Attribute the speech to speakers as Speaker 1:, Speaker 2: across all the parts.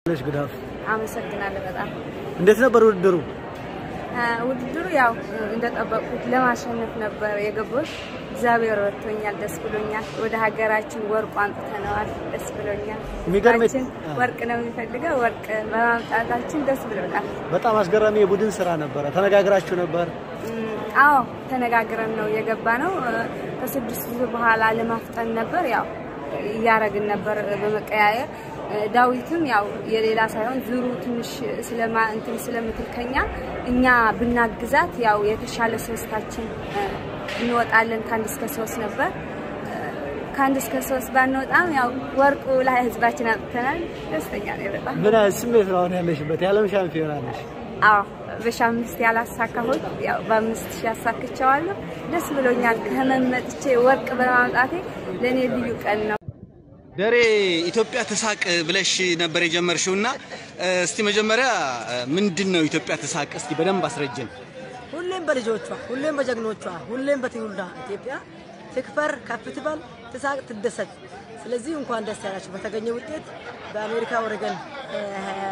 Speaker 1: ነሽ ግዳፍ
Speaker 2: አመሰግናለሁ በጣም
Speaker 1: እንዴት ነበር ውድድሩ?
Speaker 2: አ፣ ውድድሩ ያው እንደጠበቁት ለማሸነፍ ነበር የገቡት። እግዚአብሔር ረድቶኛል፣ ደስ ብሎኛል። ወደ ሀገራችን ወርቁ አምጥተነዋል፣ ደስ ብሎኛል።
Speaker 1: የሚገርም
Speaker 2: ህዝባችን ወርቅ ነው የሚፈልገው፣ ወርቅ በማምጣታችን ደስ ብሎናል።
Speaker 1: በጣም አስገራሚ የቡድን ስራ ነበረ። ተነጋግራችሁ ነበር?
Speaker 2: እም፣ አዎ ተነጋግረን ነው የገባ ነው። ከስድስት ዙር በኋላ ለማፍጠን ነበር ያው እያረግን ነበር በመቀያየር ዳዊትም ያው የሌላ ሳይሆን ዙሩ ትንሽ ስለማ እንትን ስለምትል ከኛ እኛ ብናግዛት ያው የተሻለ ሶስታችን እ፣ እንወጣለን ከአንድ እስከ ሶስት ነበር እ፣ ከአንድ እስከ ሶስት ባንወጣም ያው ወርቁ ላይ ህዝባችን አምጥተናል። ደስተኛ ነኝ በጣም።
Speaker 1: ምን አይነት ስሜት ነው አሁን ያለሽበት? የዓለም ሻምፒዮና ነሽ።
Speaker 2: አዎ በሺህ አምስት ያላሳካሁት ያው በአምስት ሺህ ያሳክቸዋለሁ። ደስ ብሎኛል። ከህመም መጥቼ ወርቅ በማምጣቴ ለእኔ ልዩ ቀን ነው።
Speaker 3: ደሬ ኢትዮጵያ ትሳቅ ብለሽ ነበር የጀመርሽው እና እስቲ መጀመሪያ ምንድን ነው ኢትዮጵያ ትሳቅ? እስቲ በደንብ አስረጅን።
Speaker 4: ሁሌም በልጆቿ ሁሌም በጀግኖቿ ሁሌም በትውልዷ ኢትዮጵያ ትክበር፣ ከፍ ትበል፣ ትሳቅ፣ ትደሰት። ስለዚህ እንኳን ደስ ያላችሁ በተገኘ ውጤት በአሜሪካ ኦሬገን እ፣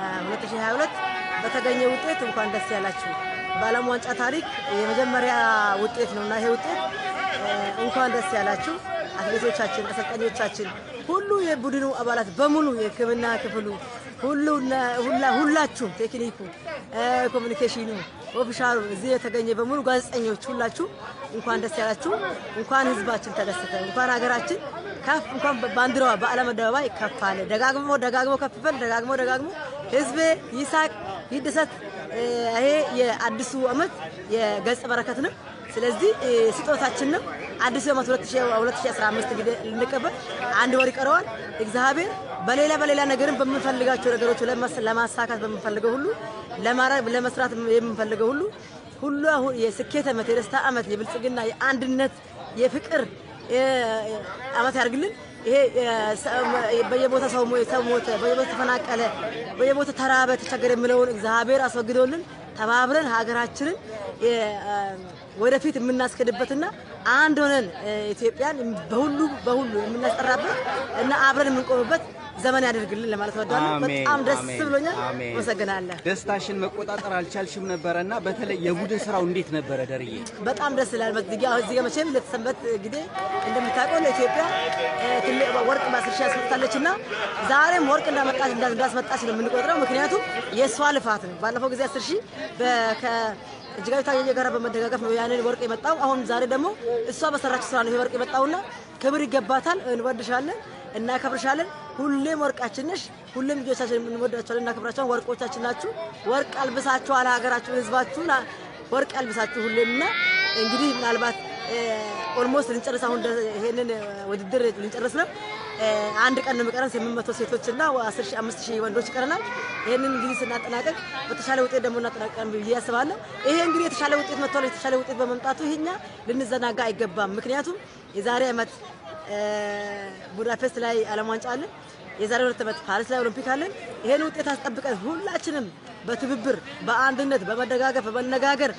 Speaker 4: 2022 በተገኘ ውጤት እንኳን ደስ ያላችሁ። በዓለም ዋንጫ ታሪክ የመጀመሪያ ውጤት ነው እና ይሄ ውጤት እ፣ እንኳን ደስ ያላችሁ። አትሌቶቻችን፣ አሰልጣኞቻችን፣ ሁሉ የቡድኑ አባላት በሙሉ የሕክምና ክፍሉ ሁሉ ሁላ ሁላችሁም ቴክኒኩ፣ እ፣ ኮሚኒኬሽኑ፣ ኦፊሻሉ እዚህ የተገኘ በሙሉ ጋዜጠኞች ሁላችሁ እንኳን ደስ ያላችሁ። እንኳን ህዝባችን ተደሰተ። እንኳን ሀገራችን ከፍ እንኳን ባንዲራዋ በዓለም አደባባይ ከፍ አለ። ደጋግሞ ደጋግሞ ከፍ በል ደጋግሞ ደጋግሞ ህዝቤ ይሳቅ ይደሰት። እ፣ ይሄ የአዲሱ ዓመት የገጸ በረከት ነው። ስለዚህ እ፣ ስጦታችን ነው። አዲሱ ዓመት 2015 እንግዲህ ልንቀበል አንድ ወር ይቀረዋል። እግዚአብሔር በሌላ በሌላ ነገርም በምንፈልጋቸው ነገሮች ለማስ- ለማሳካት በምንፈልገው ሁሉ ለማድረግ ለመስራት የምንፈልገው ሁሉ ሁሉ አሁን የስኬት ዓመት የደስታ ዓመት የብልጽግና የአንድነት የፍቅር እ፣ ዓመት ያድርግልን። ይሄ እ፣ ሰ- በየቦታ ሰው ሞ- ሰው ሞተ፣ በየቦታ ተፈናቀለ፣ በየቦታ ተራበ፣ ተቸገረ የሚለውን እግዚአብሔር አስወግዶልን ተባብረን ሀገራችንን እ፣ ወደፊት የምናስከድበትና አንድ ሆነን እ፣ ኢትዮጵያን በሁሉ በሁሉ የምናስጠራበት እና አብረን የምንቆምበት ዘመን ያደርግልን ለማለት እወዳለሁ።
Speaker 3: አሜን፣
Speaker 4: በጣም ደስ
Speaker 3: አሜን፣
Speaker 4: ብሎኛል።
Speaker 3: አሜን።
Speaker 4: አመሰግናለሁ።
Speaker 3: ደስታሽን መቆጣጠር አልቻልሽም ነበረ እና በተለይ የቡድን ስራው እንዴት ነበረ ደርዬ?
Speaker 4: በጣም ደስ ይላል። በዚህ ጋር እዚህ ጋር መቼም ለተሰንበት ጊዜ እንደምታውቀው ለኢትዮጵያ እ፣ ትልቅ ወርቅ በአስር ሺህ ያስመጣለች እና ዛሬም ወርቅ እንዳመጣች እንዳ- እንዳስመጣች ነው የምንቆጥረው። ምክንያቱም የእሷ ልፋት ነው። ባለፈው ጊዜ አስር ሺህ በ- ከ- እጅጋዊ ታየየ ጋር በመደጋገፍ ነው ያንን ወርቅ የመጣው። አሁን ዛሬ ደግሞ እሷ በሰራችው ስራ ነው ይሄ ወርቅ የመጣውና ክብር ይገባታል። እንወድሻለን፣ እናከብርሻለን። ሁሌም ወርቃችን ነሽ። ሁሌም ልጆቻችን እንወዳቸዋለን፣ እናከብራቸዋለን። ወርቆቻችን ናችሁ። ወርቅ አልብሳችኋል ሀገራችሁ፣ ህዝባችሁን ወርቅ አልብሳችሁ ሁሌም እና እንግዲህ ምናልባት ኦልሞስት ልንጨርስ አሁን ደ- ይሄንን እ፣ ውድድር ልንጨርስ ነው። እ፣ አንድ ቀን ነው የሚቀረን። ስምንት መቶ ሴቶች እና አስር ሺህ አምስት ሺህ ወንዶች ይቀረናል። ይሄንን እንግዲህ ስናጠናቀቅ በተሻለ ውጤት ደግሞ እናጠናቀቃለን ብዬ አስባለሁ። ይሄ እንግዲህ የተሻለ ውጤት መጥቷል። የተሻለ ውጤት በመምጣቱ ይሄኛ ልንዘናጋ አይገባም። ምክንያቱም የዛሬ ዓመት እ፣ ቡዳፔስት ላይ ዓለም ዋንጫ አለን። የዛሬ ሁለት ዓመት ፓሪስ ላይ ኦሎምፒክ አለን። ይሄን ውጤት አስጠብቀን ሁላችንም በትብብር በአንድነት በመደጋገፍ በመነጋገር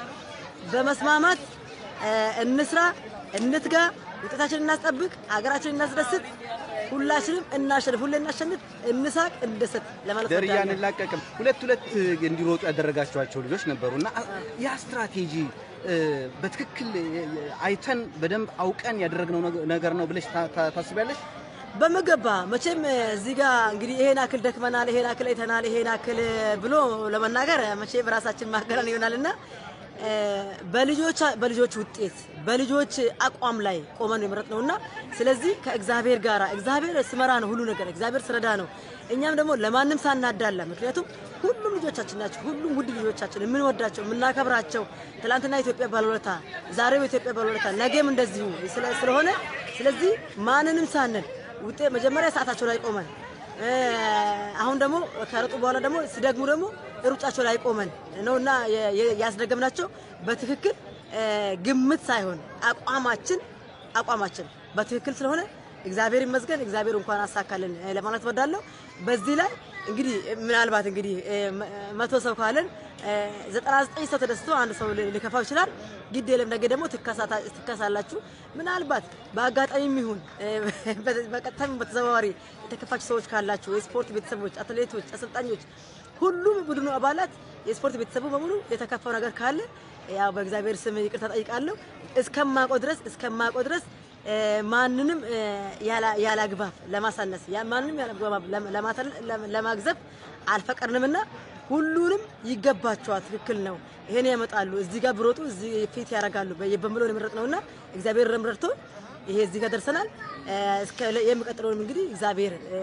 Speaker 4: በመስማማት እ፣ እንስራ፣ እንትጋ፣ ውጤታችንን እናስጠብቅ፣ ሀገራችንን እናስደስት፣ ሁላችንም እናሸንፍ፣ ሁሌ እናሸንፍ፣ እንሳቅ፣ እንደሰት ለማለት
Speaker 3: ደርዬ
Speaker 4: እወዳለሁ።
Speaker 3: አንላቀቅም። ሁለት ሁለት እንዲሮጡ ያደረጋችኋቸው ልጆች ነበሩ እና ያ ስትራቴጂ እ፣ በትክክል እ፣ አይተን በደንብ አውቀን ያደረግነው ነገ- ነገር ነው ብለሽ ታ- ታ- ታስቢያለሽ?
Speaker 4: በሚገባ መቼም እዚህ ጋር እንግዲህ ይሄን አክል ደክመናል፣ ይሄን አክል አይተናል፣ ይሄን አክል ብሎ ለመናገር መቼም ራሳችን ማገናን ይሆናልና እ፣ በልጆች በልጆች ውጤት በልጆች አቋም ላይ ቆመን የመረጥ ነውና ስለዚህ ከእግዚአብሔር ጋር እግዚአብሔር ስመራ ነው ሁሉ ነገር እግዚአብሔር ስረዳ ነው። እኛም ደግሞ ለማንም ሳናዳላ ምክንያቱም ሁሉም ልጆቻችን ናቸው። ሁሉም ውድ ልጆቻችን የምንወዳቸው የምናከብራቸው ትላንትና ኢትዮጵያ ባለውለታ ዛሬም ኢትዮጵያ ባለውለታ ነገም እንደዚሁ ስለ- ስለሆነ ስለዚህ ማንንም ሳንል ውጤት መጀመሪያ ሰዓታቸው ላይ ቆመን እ፣ አሁን ደግሞ ከረጡ በኋላ ደግሞ ሲደግሙ ደግሞ ሩጫቸው ላይ ቆመን ነውና የ- የ- ያስደገምናቸው በትክክል እ፣ ግምት ሳይሆን አቋማችን አቋማችን በትክክል ስለሆነ እግዚአብሔር ይመስገን፣ እግዚአብሔር እንኳን አሳካልን እ፣ ለማለት ወዳለሁ። በዚህ ላይ እንግዲህ ምናልባት እንግዲህ እ፣ መ- መቶ ሰው ካለን እ፣ ዘጠና ዘጠኝ ሰው ተደስቶ አንድ ሰው ሊ- ሊከፋው ይችላል። ግድ የለም ነገ ደግሞ ትከሳታ- ትከሳላችሁ። ምናልባት በአጋጣሚም ይሁን እ፣ በ- በቀጥታም በተዘዋዋሪ የተከፋችሁ ሰዎች ካላችሁ የስፖርት ቤተሰቦች፣ አትሌቶች፣ አሰልጣኞች፣ ሁሉም ቡድኑ አባላት የስፖርት ቤተሰቡ በሙሉ የተከፋው ነገር ካለ ያው በእግዚአብሔር ስም ይቅርታ ጠይቃለሁ። እስከማውቀው ድረስ እስከማውቀው ድረስ እ፣ ማንንም እ፣ ያላ- ያለ አግባብ ለማሳነስ ያ- ማንንም ያለ አግባብ ለም- ለማተል- ለም- ለማግዘፍ አልፈቀድንምና ሁሉንም ይገባቸዋል። ትክክል ነው። ይሄን ያመጣሉ። እዚህ ጋር ብሮጡ እዚህ ፊት ያደርጋሉ በምሎን የመረጥ ነውና እግዚአብሔር ረምረድቶ ይሄ እዚህ ጋር ደርሰናል። እ፣ እስከ የሚቀጥለውንም እንግዲህ እግዚአብሔር እ፣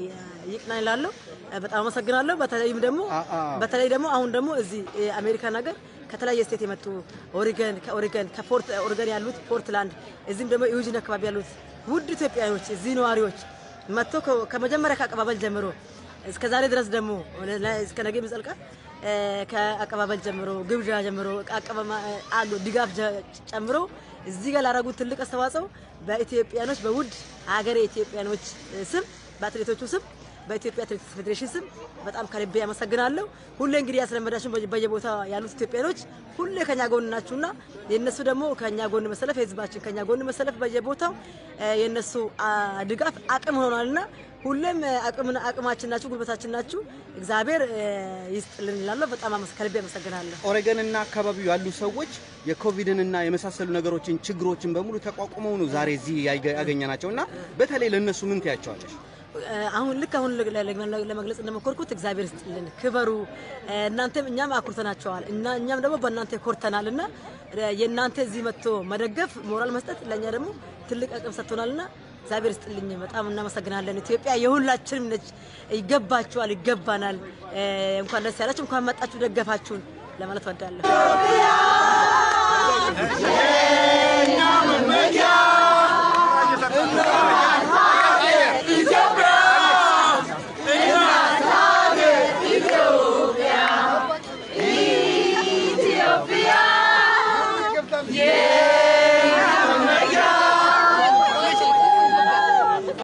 Speaker 4: ይቅና ይላለሁ። በጣም አመሰግናለሁ። በተለይም ደግሞ
Speaker 3: አ- አ-
Speaker 4: በተለይ ደግሞ አሁን ደግሞ እዚህ የአሜሪካን ሀገር ከተለያየ ስቴት የመጡ ኦሪገን ከኦሪገን ከፖርት ኦሪገን ያሉት ፖርትላንድ እዚህም ደግሞ ዩጂን አካባቢ ያሉት ውድ ኢትዮጵያኖች እዚህ ነዋሪዎች መጥቶ ከ- ከመጀመሪያ ከአቀባበል ጀምሮ እስከ ዛሬ ድረስ ደግሞ ለ- እስከ ነገ የሚዘልቃል እ፣ ከአቀባበል ጀምሮ ግብዣ ጀምሮ አቀባማ አሉ ድጋፍ ጀ- ጨምሮ እዚህ ጋር ላደረጉት ትልቅ አስተዋጽኦ በኢትዮጵያኖች በውድ ሀገሬ ኢትዮጵያኖች ስም በአትሌቶቹ ስም በኢትዮጵያ አትሌቲክስ ፌዴሬሽን ስም በጣም ከልቤ ያመሰግናለሁ። ሁሌ እንግዲህ ያስለመዳችሁን በየ- በየቦታ ያሉት ኢትዮጵያኖች ሁሌ ከኛ ጎን ናችሁና የእነሱ ደግሞ ከኛ ጎን መሰለፍ የህዝባችን ከኛ ጎን መሰለፍ በየቦታው እ፣ የእነሱ አ፣ ድጋፍ አቅም ሆኗልና ሁሌም እ፣ አቅምና አቅማችን ናችሁ፣ ጉልበታችን ናችሁ። እግዚአብሔር እ፣ ይስጥልን እላለሁ። በጣም አመስ- ከልቤ አመሰግናለሁ።
Speaker 3: ኦሬገን እና አካባቢው ያሉ ሰዎች የኮቪድን እና የመሳሰሉ ነገሮችን ችግሮችን በሙሉ ተቋቁመው ነው ዛሬ እዚህ ያገ- ያገኘናቸው እና በተለይ ለእነሱ ምን ትያቸዋለሽ?
Speaker 4: አሁን ልክ አሁን ለ- ለ- ለመግለጽ እንደሞከርኩት እግዚአብሔር ይስጥልን፣ ክበሩ። እናንተም እኛም አኩርተናቸዋል እና እኛም ደግሞ በእናንተ ኮርተናል እና የእናንተ እዚህ መጥቶ መደገፍ ሞራል መስጠት ለእኛ ደግሞ ትልቅ አቅም ሰጥቶናልና እግዚአብሔር ይስጥልኝ። በጣም እናመሰግናለን። ኢትዮጵያ የሁላችንም ነች። ይገባችኋል፣ ይገባናል። እንኳን ደስ ያላችሁ፣ እንኳን መጣችሁ ደገፋችሁን ለማለት ወዳለሁ።